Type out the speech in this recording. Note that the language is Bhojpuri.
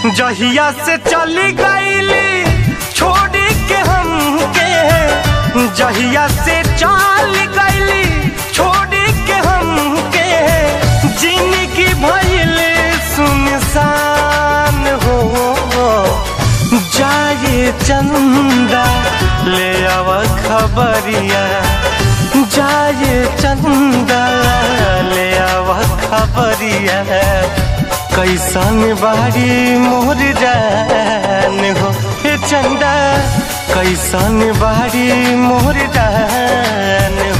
जहिया से चली गईली छोड़ के हमके जहिया से चल गईली छोड़ के हमके जिंदगी भइल सुनसान हो जाए चंदा ले आव खबरिया जाए चंदा ले आव खबरिया कैसन बारी मोर जान हो हे चंदा कैसन बारी मोर जान